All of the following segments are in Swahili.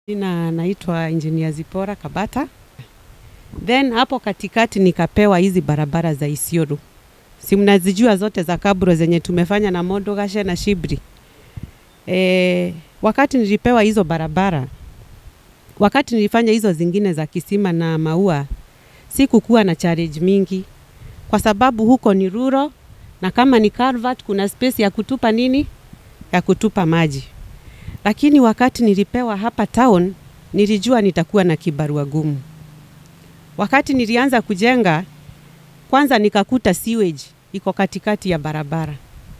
Jina naitwa Engineer Zipora Kabata. Then hapo katikati nikapewa hizi barabara za Isiolo. Si mnazijua zote za kabro zenye tumefanya na Modogashe na Shibri. E, wakati nilipewa hizo barabara, wakati nilifanya hizo zingine za Kisima na Maua, sikukuwa na challenge mingi kwa sababu huko ni ruro na kama ni culvert kuna space ya kutupa nini, ya kutupa maji. Lakini wakati nilipewa hapa town, nilijua nitakuwa na kibarua gumu. Wakati nilianza kujenga, kwanza nikakuta sewage iko katikati ya barabara.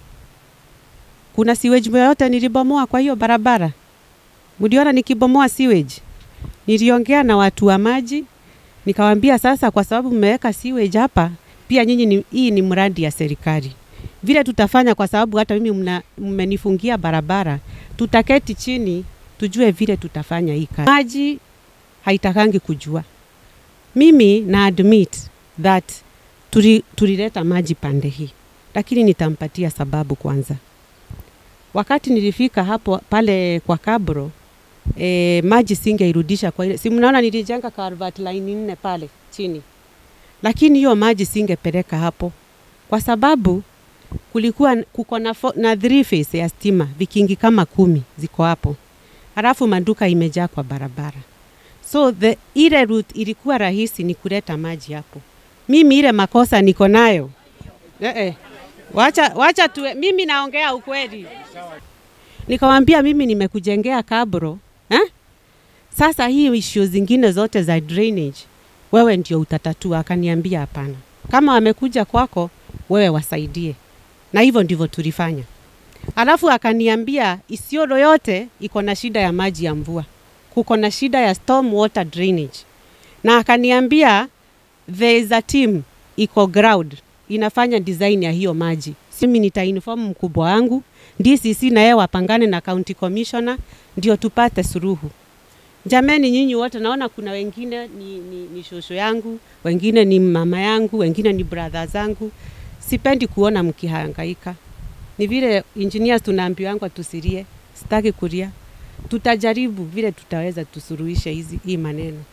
Kuna sewage yoyote nilibomoa kwa hiyo barabara? Mliona nikibomoa sewage? Niliongea na watu wa maji, nikawaambia sasa, kwa sababu mmeweka sewage hapa, pia nyinyi ni, hii ni mradi ya serikali. Vile tutafanya, kwa sababu hata mimi mna- mmenifungia barabara, tutaketi chini tujue vile tutafanya hii kazi. Maji haitakangi kujua. Mimi na admit that tuli, tulileta maji pande hii, lakini nitampatia sababu kwanza. Wakati nilifika hapo pale kwa Kabro e, maji singeirudisha kwa ile, si mnaona nilijenga culvert line nne pale chini, lakini hiyo maji singepeleka hapo kwa sababu kulikuwa kuko na, fo- na three phase ya stima vikingi kama kumi ziko hapo, halafu maduka imejaa kwa barabara, so the ile route ilikuwa rahisi ni kuleta maji hapo. Mimi ile makosa niko nayo eh, eh. Wacha, wacha tuwe, mimi naongea ukweli. Nikamwambia mimi nimekujengea kabro eh? Sasa hii issue zingine zote za drainage wewe ndio utatatua. Akaniambia hapana, kama wamekuja kwako wewe wasaidie, na hivyo ndivyo tulifanya. Alafu akaniambia Isiolo yote iko na shida ya maji ya mvua, kuko na shida ya storm water drainage, na akaniambia there is a team iko ground inafanya design ya hiyo maji. Mimi nitainform mkubwa wangu DCC na yeye wapangane na county commissioner ndio tupate suruhu. Jameni, nyinyi wote naona kuna wengine ni, ni, ni shosho yangu, wengine ni mama yangu, wengine ni brother zangu. Sipendi kuona mkihangaika. Ni vile engineers tunaambiwangwa tusilie, sitaki kulia. Tutajaribu vile tutaweza tusuruhishe hizi hii maneno.